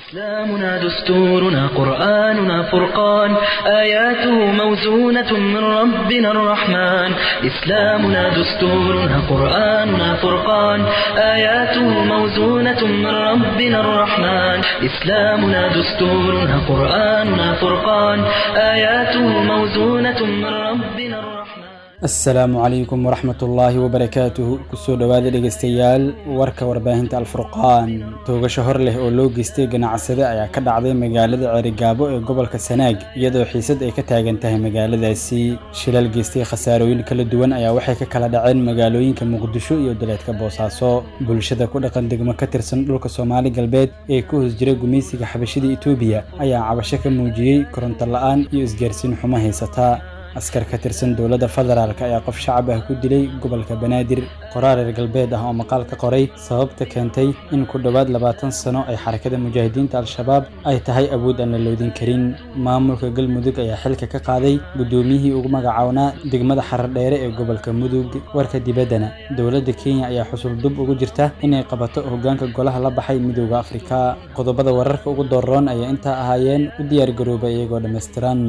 إسلامنا دستورنا قرآننا فرقان آياته موزونة من ربنا الرحمن إسلامنا دستورنا قرآننا فرقان آياته موزونة من ربنا الرحمن إسلامنا دستورنا قرآننا فرقان آياته موزونة من ربنا الرحمن asalaamu calaykum waraxmat ullaahi wabarakaatuhu kusoo dhowaada dhegaystayaal warka warbaahinta alfurqaan toogasho hor leh oo loo geystay ganacsade ayaa ka dhacday magaalada ceerigaabo ee gobolka sanaag iyadoo xiisad ay ka taagan tahay magaaladaasi shilal geystay khasaarooyin kala duwan ayaa waxay ka kala dhaceen magaalooyinka muqdisho iyo daleedka boosaaso bulshada ku dhaqan degmo ka tirsan dhulka soomaali galbeed ee ku hoos jira gumaysiga xabashida etoobiya ayaa cabasho ka muujiyey koronto la-aan iyo isgaarsiin xumo haysata askar ka tirsan dowladda federaalk ayaa qof shacab ah ku dilay gobolka banaadir qoraar reer galbeed ah oo maqaal ka qoray sababta keentay in ku dhowaad labaatan sano ay xarakada mujaahidiinta al-shabaab ay tahay awood aan la loodin karin maamulka galmudug ayaa xilka ka qaaday guddoomiyihii ugu magacawnaa degmada xaradheere ee gobolka mudug warka dibaddana dowladda kenya ayaa xusul dub ugu jirta inay qabato hoggaanka golaha la baxay midooda afrika qodobada wararka ugu dooroon ayaa intaa ahaayeen u diyaargarooba iyagoo dhammaystiran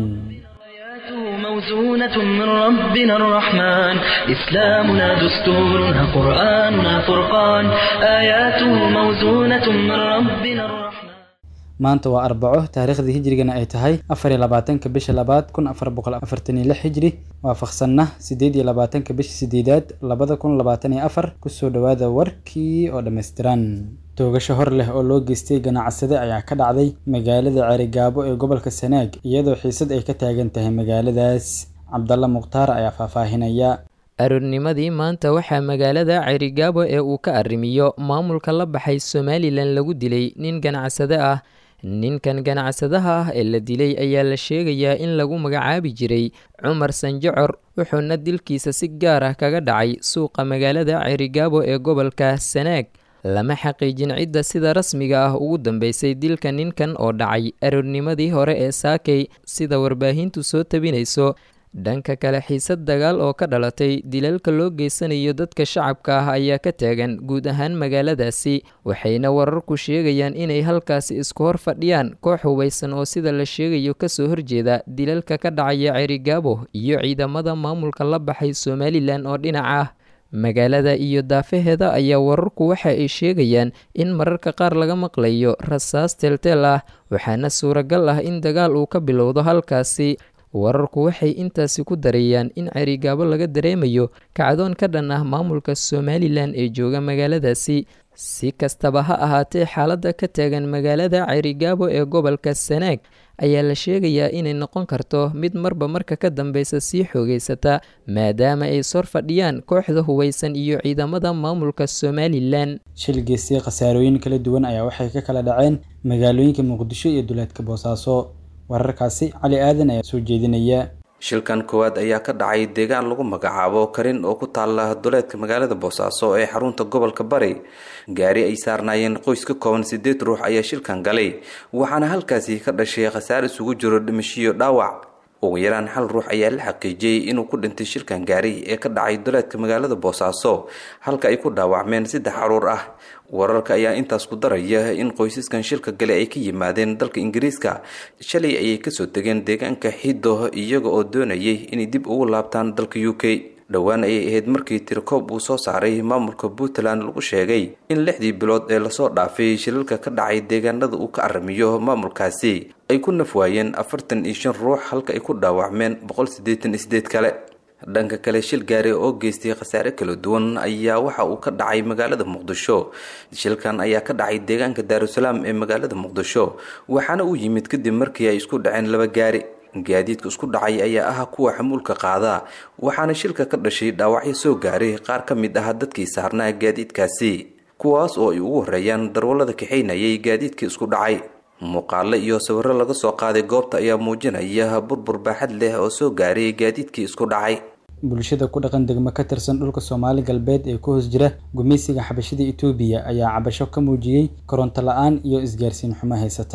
موزونة من ربنا الرحمن إسلامنا دستورنا قرآننا فرقان آياته موزونة من ربنا الرحمن maanta waa arbaco taariikhdii hijrigana ay tahay afar iyo labaatanka bisha labaad kun afar boqol afartan iyo lix hijri waafaqsanna sideed iyo labaatanka bisha sideedaad labada kun labaatan iyo afar kusoo dhowaada warkii oo dhammaystiran toogasho hor leh oo loo geystay ganacsade ayaa ka dhacday magaalada ceerigaabo ee gobolka sanaag iyadoo xiisad ay ka taagan tahay magaaladaas cabdalla mukhtaar ayaa faahfaahinaya aroornimadii maanta waxaa magaalada ceerigaabo ee uu ka arrimiyo maamulka la baxay somalilan lagu dilay nin ganacsade ah ninkan ganacsadaha ah ee la dilay ayaa la sheegayaa in lagu magacaabi jiray cumar sanjocor wuxuuna dilkiisa si gaar ah kaga dhacay suuqa magaalada ceerigaabo ee gobolka sanaag lama xaqiijin cidda sida rasmiga ah ugu dambeysay dilka ninkan oo dhacay aroornimadii hore ee saakay sida warbaahintu soo tabinayso dhanka kale xiisad dagaal oo ka dhalatay dilalka loo geysanayo dadka shacabka ah ayaa ka taagan guud ahaan magaaladaasi waxayna wararku sheegayaan inay halkaasi isku hor fadhiyaan koox hubaysan oo sida la sheegayo kasoo horjeeda dilalka ka dhacaya cerigaabo iyo ciidamada maamulka la baxay somalilan oo dhinac ah magaalada iyo daafaheeda ayaa wararku waxa ay sheegayaan in mararka qaar laga maqlayo rasaas teelteel ah waxaana suuragal ah in dagaal uu ka bilowdo halkaasi wararku waxay intaasi ku dareeyaan in cerigaabo laga dareemayo kacdoon ka dhan ah maamulka somalilan ee jooga magaaladaasi si kastaba ha ahaatee xaaladda ka taagan magaalada cerigaabo ee gobolka sanaag ayaa la sheegayaa inay noqon karto mid marba marka ka dambeysa sii xoogeysata maadaama ay sor fadhiyaan kooxda hubaysan iyo ciidamada maamulka somalilan shil geystay khasaarooyin kala duwan ayaa waxay ka kala dhaceen magaalooyinka muqdisho iyo duleedka boosaaso wararkaasi cali aadan ayaa soo jeedinaya shilkan koowaad ayaa ka dhacay deegaan lagu magacaabo karin oo ku taala duleedka magaalada boosaaso ee xarunta gobolka bari gaari ay saarnaayeen qoys ka kooban sideed ruux ayaa shilkan galay waxaana halkaasi ka dhashay khasaar isugu jiro dhimashiyo dhaawac ugu yaraan hal ruux ayaa la xaqiijiyey inuu ku dhintay shilkan gaari ee ka dhacay duleedka magaalada boosaaso halka ay ku dhaawacmeen saddex caruur ah wararka ayaa intaas ku daraya in qoysaskan shilka gale ay ka yimaadeen dalka ingiriiska shalay ayay kasoo degeen deegaanka xido iyaga oo doonayay inay dib ugu laabtaan dalka u k dhowaan ayay ahayd markii tirikoob uu soo saaray maamulka puntland lagu sheegay in lixdii bilood ee lasoo dhaafay shilalka ka dhacay deegaanada uu ka arrimiyo maamulkaasi ay ku nafwaayeen afartan iyo shan ruux halka ay ku dhaawacmeen boqol siddeetan iyo sideed kale dhanka kale shil gaari oo geystay khasaare kala duwan ayaa waxa uu ka dhacay magaalada muqdisho shilkan ayaa ka dhacay deegaanka daarusalaam ee magaalada muqdisho waxaana uu yimid kadib markii ay isku dhaceen laba gaari gaadiidka isku dhacay ayaa ah kuwa xamuulka qaada waxaana shilka ka dhashay dhaawacyo soo gaaray qaar ka mid ah dadkii saarnaa gaadiidkaasi kuwaas oo ay ugu horeeyaan darwallada kaxaynayay gaadiidkii isku dhacay muuqaalo iyo sawiro laga soo qaaday goobta ayaa muujinaya burbur baaxad leh oo soo gaaray gaadiidkii isku dhacay bulshada ku dhaqan degmo ka tirsan dhulka soomaali galbeed ee ku hoos jira gumaysiga xabashida etoobiya ayaa cabasho ka muujiyey koronto la-aan iyo isgaarsiin xumo haysataa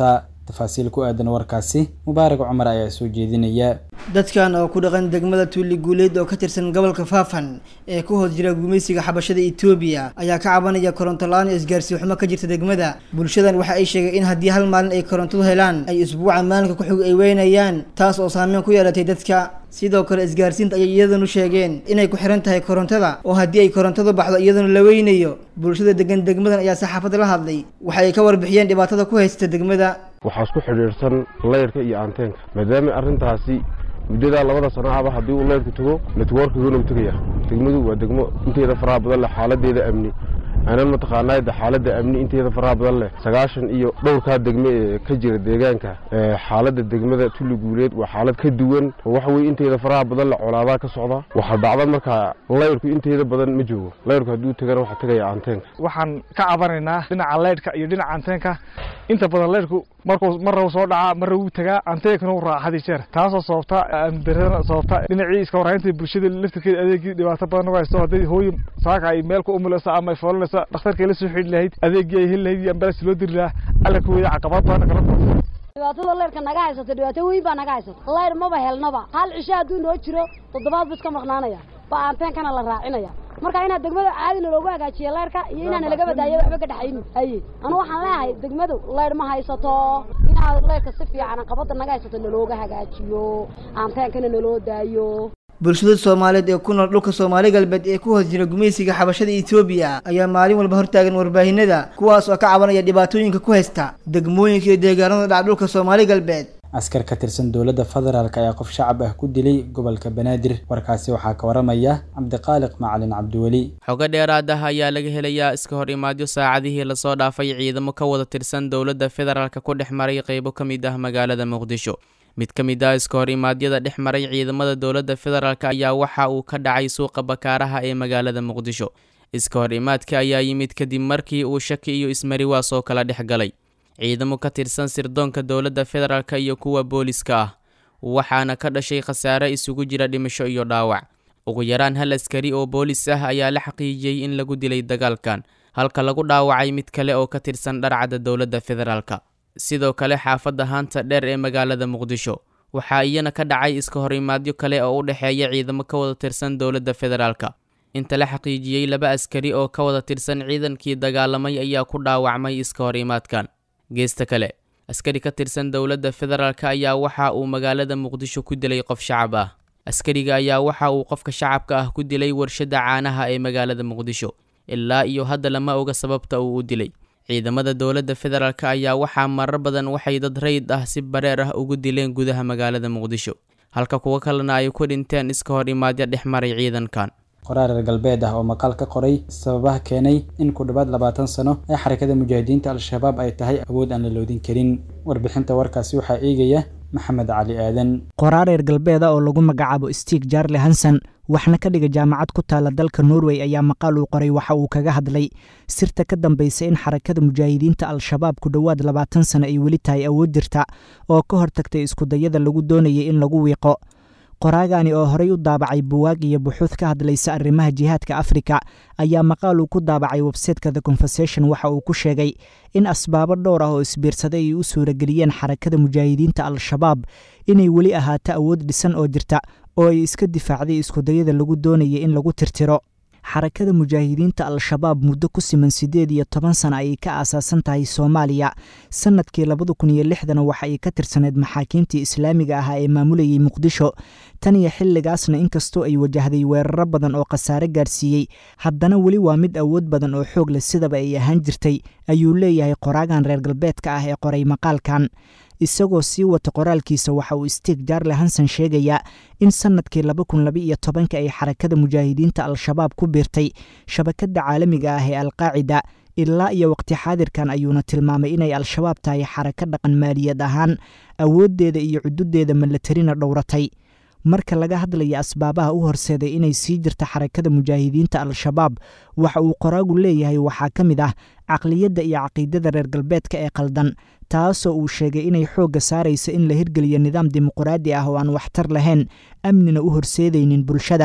tafaasiil ku aadan warkaasi mubaarak cumar ayaa soo jeedinaya dadkan oo ku dhaqan degmada tuuli guuleed oo ka tirsan gobolka faafan ee ku hoos jira gumaysiga xabashada etoobiya ayaa ka cabanaya koronto la-aan iyo isgaarsiin xumo ka jirta degmada bulshadan waxa ay sheegeen in haddii hal maalin ay korontadu helaan ay isbuuca maalinka ku xig ay weynayaan taas oo saameyn ku yeelatay dadka sidoo kale isgaarsiinta ayay iyadanu sheegeen inay ku xiran tahay korontada oo haddii ay korontadu baxdo iyaduna la weynayo bulshada degan degmadan ayaa saxaafadda la hadlay waxa ay ka warbixiyeen dhibaatada ku haysta degmada waxaa isku xidhiidhsan layrka iyo anteenka maadaama arrintaasi muddadaa labada sano ahba haddii uu layrku tago networkiguna u tegaya degmadu waa degmo inteeda faraha badan leh xaaladeeda amni anan mataqaanaa de xaaladda amni inteeda faraha badan leh sagaashan iyo dhowrkaa degme ee ka jira deegaanka xaaladda degmada tulli guuleed waa xaalad ka duwan oo waxa weye inteeda faraha badan leh colaadaa ka socda waxaa dhacda markaa layrku inteeda badan ma joogo layrku hadduu tagana waxaa tegaya anteenka waxaan ka cabanaynaa dhinaca laydhka iyo dhinaca anteenka inta badan laydhku markuu marra soo dhacaa marra wuu tagaa anteenkana u raaca had iyo jeer taasoo sababta amdarada sababta dhinacii iska warhaynta bulshada laftirkeeda adeegii dhibaato badan uga haysto hadday hooyo saaka ay meel ku umulaysa ama ay foolanaysa dhakhtarkay la soo xidhi lahayd adeegii ay heli lahayd iyo ambalans loo diri lahaa alla ka weeda caqabad badan kala kulma dhibaatada leyrka naga haysato dhibaato weyn baa naga haysato leyr maba helnaba hal cisho hadduu noo jiro toddobaad bu iska maqnaanaya ba anteenkana la raacinaya marka inaad degmada caadina loogu hagaajiya leyrka iyo inaana laga badaayo waxba ka dhexayni haye anu waxaan leeyahay degmadu leyr ma haysato inaad leyrka si fiican qabada naga haysato nalooga hagaajiyo anteenkana naloo daayo bulshada soomaaliyeed ee ku nool dhulka soomaali galbeed ee ku hoos jira gumaysiga xabashada etoobiya ayaa maalin walba hortaagan warbaahinada kuwaas oo ka cabanaya dhibaatooyinka ku haysta degmooyinka iyo deegaanada dhaca dhulka soomaali galbeed askar ka tirsan dowladda federaalk ayaa qof shacab ah ku dilay gobolka banaadir warkaasi waxaa ka waramaya cabdiqaaliq macalin cabdiweli xogo dheeraad ah ayaa laga helayaa iska hor imaadyo saacadihii lasoo dhaafay ciidamo ka wada tirsan dowladda federaalk ku dhex maray qeybo ka mid ah magaalada muqdisho mid ka mid ah iska hor imaadyada dhex maray ciidamada dowladda federaalk ayaa waxa uu ka dhacay suuqa bakaaraha ee magaalada muqdisho iska hor imaadka ayaa yimid kadib markii uu shaki iyo ismariwaas oo kala dhex galay ciidamo ka tirsan sirdoonka dowladda federaalk iyo kuwa booliska ah waxaana ka dhashay khasaare isugu jira dhimasho iyo dhaawac ugu yaraan hal askari oo boolis ah ayaa la xaqiijiyey in lagu dilay dagaalkan halka lagu dhaawacay mid kale oo ka tirsan dharcadda dowladda federaalk sidoo kale xaafadda haanta dheer ee magaalada muqdisho waxaa iyana ka dhacay iska horimaadyo kale oo u dhexeeya ciidamo ka wada tirsan dowladda federaalk inta la xaqiijiyey laba askari oo ka wada tirsan ciidankii dagaalamay ayaa ku dhaawacmay iska horimaadkan geesta kale askari ka tirsan dowladda federaalk ayaa waxa uu magaalada muqdisho ku dilay qof shacab ah askariga ayaa waxa uu qofka shacabka ah ku dilay warshadda caanaha ee magaalada muqdisho ilaa iyo hadda lama oga sababta uu u dilay ciidamada dowladda federaalk ayaa waxaa marar badan waxay dad rayid ah si bareer ah ugu dileen gudaha magaalada muqdisho halka kuwo kalena ay ku dhinteen iska hor imaadyo dhex maray ciidankan qoraar reer galbeed ah oo maqaal ka qoray sababaha keenay in ku dhowaad labaatan sano ee xarakada mujaahidiinta al-shabaab ay tahay awood aan la loodin karin warbixinta warkaasi waxaa eegaya maxamed cali aadan qoraar reer galbeeda oo lagu magacaabo stig jarle hanson waxna ka dhiga jaamacad ku taala dalka norway ayaa maqaal uu qoray waxa uu kaga hadlay sirta ka dambaysa in xarakada mujaahidiinta al-shabaab ku dhowaad labaatan sano ay weli tahay awood jirta oo ka hortagtay iskudayada lagu doonayay in lagu wiiqo qoraagani oo horey u daabacay buwaag iyo buxuud ka hadlaysa arrimaha jihaadka afrika ayaa maqaal uu ku daabacay websayteka the conversation waxa uu ku sheegay in asbaabo dhowr ah oo isbiirsaday ay u suurageliyeen xarakada mujaahidiinta al-shabaab inay weli ahaato awood dhisan oo jirta oo ay iska difaacday iskudayada lagu doonaya in lagu tirtiro xarakada mujaahidiinta al-shabaab muddo ku siman siddeed iyo toban sana ayay ka aasaasan tahay soomaaliya sanadkii labada kun iyo lixdana waxa ay ka tirsaneyd maxaakiimtii islaamiga ahaa ee maamulayay muqdisho tan iyo xilligaasna inkastoo ay wajahday weeraro badan oo khasaare gaarsiiyey haddana weli waa mid awood badan oo xoog leh sidaba ay ahaan jirtay ayuu leeyahay qoraagan reer galbeedka ah ee qoray maqaalkan isagoo sii wata qoraalkiisa waxa uu stig jarle hanson sheegayaa in sannadkii laba kun laba iyo tobanka ay xarakada mujaahidiinta al-shabaab ku biirtay shabakadda caalamiga ah ee alqaacida ilaa iyo waqti xaadirkan ayuuna tilmaamay inay al-shabaab tahay xaraka dhaqan maaliyad ahaan awooddeeda iyo cududeeda malatarina dhowratay marka laga hadlaya asbaabaha u horseeday inay sii jirta xarakada mujaahidiinta al-shabaab waxa uu qoraagu leeyahay waxaa ka mid ah caqliyadda iyo caqiidada reer galbeedka ee qaldan taasoo uu sheegay inay xoogga saaraysa in la hirgeliyo nidaam dimuquraadi ah oo aan waxtar lahayn amnina u horseedaynin bulshada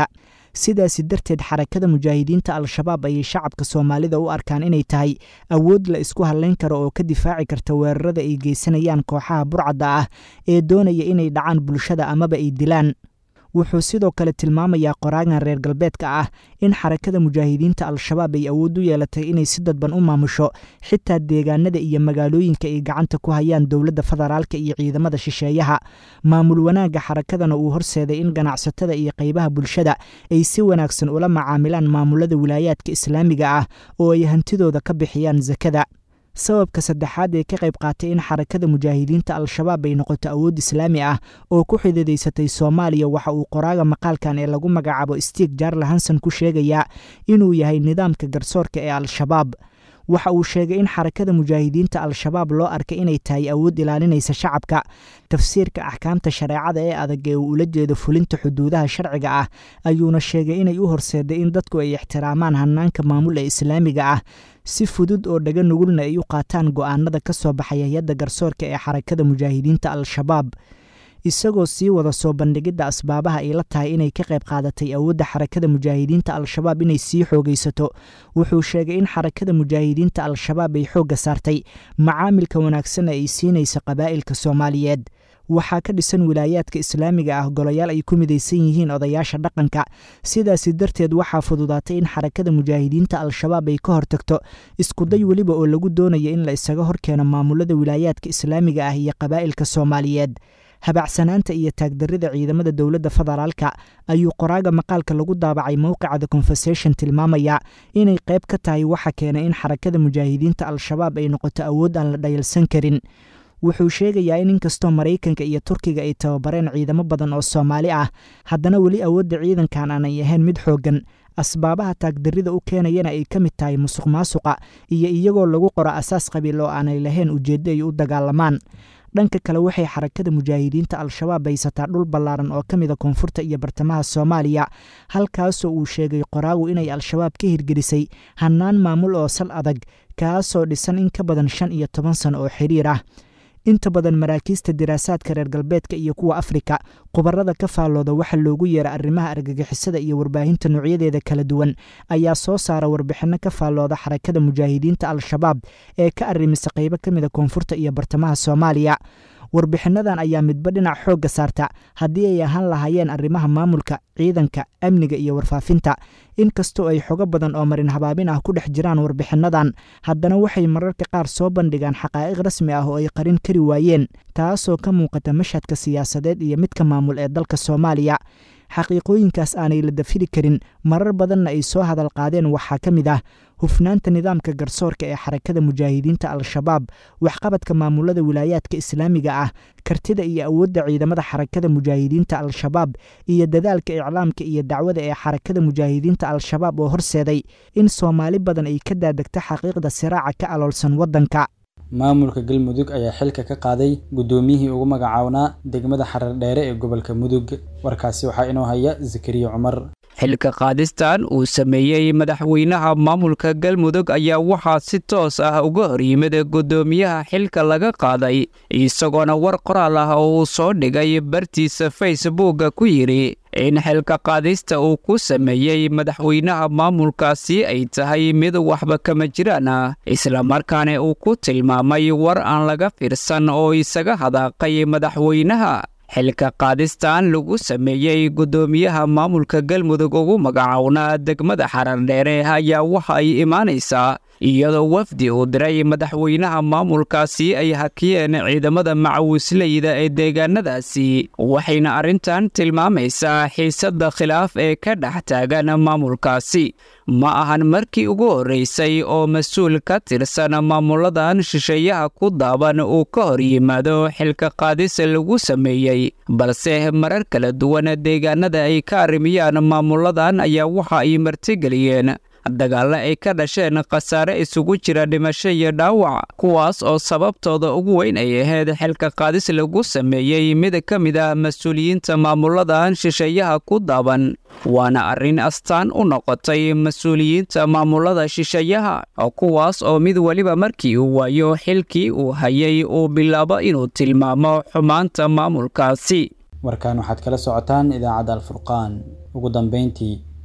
sidaasi darteed xarakada mujaahidiinta al-shabaab ayay shacabka soomaalida u arkaan inay tahay awood la isku hadlayn karo oo ka difaaci karta weerarada ay geysanayaan kooxaha burcadda ah ee doonaya inay dhacaan bulshada amaba ay dilaan wuxuu sidoo kale tilmaamayaa qoraagan reer galbeedka ah in xarakada mujaahidiinta al-shabaab ay awood u yeelatay inay si dadban u maamusho xitaa deegaanada iyo magaalooyinka ay gacanta ku hayaan dowladda federaalka iyo ciidamada shisheeyaha maamul wanaagga xarakadana uu horseeday in ganacsatada iyo qaybaha bulshada ay si wanaagsan ula macaamilaan maamulada wilaayaadka islaamiga ah oo ay hantidooda ka bixiyaan sakada sababka saddexaad ee ka qayb qaatay in xarakada mujaahidiinta al-shabaab ay noqoto awood islaami ah oo ku xididaysatay soomaaliya waxa uu qoraaga maqaalkan ee lagu magacaabo stiig jarle hanson ku sheegayaa inuu yahay nidaamka garsoorka ee al-shabaab waxa uu sheegay in xarakada mujaahidiinta al-shabaab loo arkay inay tahay awood ilaalinaysa shacabka tafsiirka axkaamta shareecada ee adag ee uu ula jeedo fulinta xuduudaha sharciga ah ayuuna sheegay inay u horseeday in dadku ay ixtiraamaan hanaanka maamul ee islaamiga ah si fudud oo dhaga nugulna ay u qaataan go'aanada ka soo baxay hay-adda garsoorka ee xarakada mujaahidiinta al-shabaab isagoo sii wada soo bandhigidda asbaabaha ay la tahay inay ka qayb qaadatay awoodda xarakada mujaahidiinta al-shabaab inay sii xoogaysato wuxuu sheegay in xarakada mujaahidiinta al-shabaab ay xoogga saartay macaamilka wanaagsan ay siinaysa qabaa'ilka soomaaliyeed waxaa ka dhisan wilaayaadka islaamiga ah golayaal ay ku midaysan yihiin odayaasha dhaqanka sidaasi darteed waxaa fududaatay in xarakada mujaahidiinta al-shabaab ay ka hortagto iskuday weliba oo lagu doonaya in la isaga horkeeno maamulada wilaayaadka islaamiga ah iyo qabaa'ilka soomaaliyeed habacsanaanta iyo taagdarrida ciidamada dowladda federaalka ayuu qoraaga maqaalka lagu daabacay mowqica the conversation tilmaamaya inay qayb ka tahay waxa keenay in xarakada mujaahidiinta al-shabaab ay noqoto awood aan la dhayalsan karin wuxuu sheegayaa in inkastoo maraykanka iyo turkiga ay tababareen ciidamo badan oo soomaali ah haddana weli awoodda ciidankan aanay ahayn mid xooggan asbaabaha taagdarrida u keenayana ay ka mid tahay musuq maasuqa iyo iyagoo lagu qoro asaas qabiil oo aanay lahayn ujeeddo ay u dagaalamaan dhanka kale waxay xarakada mujaahidiinta al-shabaab haysataa dhul ballaaran oo ka mida koonfurta iyo bartamaha soomaaliya halkaasoo uu sheegay qoraagu inay al-shabaab ka hirgelisay hannaan maamul oo sal adag kaasoo dhisan in ka badan shan iyo toban sano oo xiriir ah inta badan maraakiista diraasaadka reer galbeedka iyo kuwa afrika khubarada ka faallooda waxa loogu yeera arrimaha argagixisada iyo warbaahinta noocyadeeda kala duwan ayaa soo saara warbixinno ka faallooda xarakada mujaahidiinta al-shabaab ee ka arrimisa qaybo ka mida koonfurta iyo bartamaha soomaaliya warbixinnadan ayaa midba dhinac xoogga saarta haddii ay ahaan lahaayeen arrimaha maamulka ciidanka amniga iyo warfaafinta inkastoo ay xogo badan oo marin habaabin ah ku dhex jiraan warbixinnadan haddana waxay mararka qaar soo bandhigaan xaqaa'iq rasmi ah oo ay qarin kari waayeen taasoo ka muuqata mashhadka siyaasadeed iyo midka maamul ee dalka soomaaliya xaqiiqooyinkaas aanay la dafiri karin marar badanna ay soo hadal qaadeen waxaa ka mid ah hufnaanta nidaamka garsoorka ee xarakada mujaahidiinta al-shabaab waxqabadka maamulada wilaayaadka islaamiga ah kartida iyo awoodda ciidamada xarakada mujaahidiinta al-shabaab iyo dadaalka iclaamka iyo dacwada ee xarakada mujaahidiinta al-shabaab oo horseeday in soomaali badan ay ka daadegto xaqiiqda siraaca ka aloolsan waddanka maamulka galmudug ayaa xilka ka qaaday guddoomiyihii ugu magacaabnaa degmada xarar dheere ee gobolka mudug warkaasi waxaa inoo haya zakariya cumar xilka qaadistan uu sameeyey madaxweynaha maamulka galmudug ayaa waxaa si toos ah uga hor yimid guddoomiyaha xilka laga qaaday isagoona war qoraal ah oo uu soo dhigay bartiisa facebooka ku yidhi in xilka qaadista uu ku sameeyey madaxweynaha maamulkaasi ay tahay mid waxba kama jiraan ah islamarkaana uu ku tilmaamay war aan laga fiirsan oo isaga hadaaqay madaxweynaha xilka qaadistan lagu sameeyey guddoomiyaha maamulka galmudug ugu magacownaa degmada xarardheere ayaa waxa ay imaanaysaa iyadoo wafdi uu diray madaxweynaha maamulkaasi ay hakiyeen ciidamada macawisleyda ee deegaanadaasi waxayna arrintan tilmaamaysaa xiisadda khilaaf ee ka dhex taagan maamulkaasi ma ahan markii ugu horreysay oo mas-uul ka tirsan maamuladan shisheeyaha ku daaban uu ka hor yimaado xilka qaadis lagu sameeyey balse marar kala duwan deegaanada ay ka arrimiyaan maamuladan ayaa waxa ay martigeliyeen dagaalle ay ka dhasheen khasaare isugu jira dhimasho iyo dhaawac kuwaas oo sababtooda ugu weyn ay ahayd xilka qaadis lagu sameeyey mid ka mid ah mas-uuliyiinta maamuladan shisheeyaha ku daaban waana arrin astaan u noqotay mas-uuliyiinta maamulada shisheeyaha kuwaas oo mid weliba markii uu waayo xilkii uu hayay uu bilaabo inuu tilmaamo xumaanta maamulkaasi warkan waxaad kala socotaan idaacadda alfurqaan ugu dambeyntii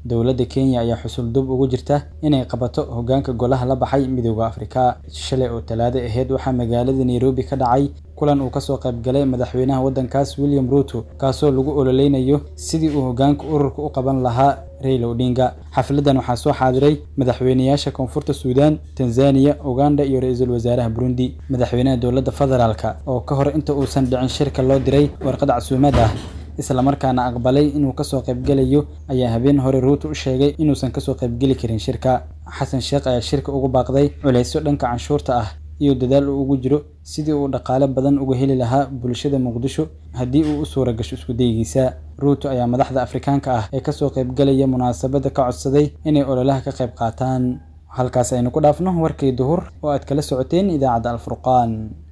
dowladda kenya ayaa xusul dub ugu jirta inay qabato hogaanka golaha la baxay midooda afrika shalay oo talaado aheyd waxaa magaalada nairobi ka dhacay kulan uu kasoo qaybgalay madaxweynaha waddankaas william ruuto kaasoo lagu ololeynayo sidii uu hogaanka ururka u qaban lahaa raila odinga xafladan waxaa soo xaadiray madaxweynayaasha koonfurta suudaan tanzaniya uganda iyo ra-iisul wasaaraha burundi madaxweynaha dowladda federaalka oo ka hor inta uusan dhicin shirka loo diray warqad casuumad ah islamarkaana aqbalay inuu kasoo qaybgelayo ayaa habeen hore ruuto u sheegay inuusan kasoo qaybgeli karin shirka xasan sheekh ayaa shirka ugu baaqday culeysyo dhanka canshuurta ah iyo dadaal uu ugu jiro sidii uu dhaqaale badan uga heli lahaa bulshada muqdisho haddii uu u suura gasho iskudaygiisa ruuto ayaa madaxda afrikaanka ah ee kasoo qaybgelaya munaasabadda ka codsaday inay ololaha ka qayb qaataan halkaas aynu ku dhaafno warkii duhur oo aad kala socoteen idaacadda alfurqaan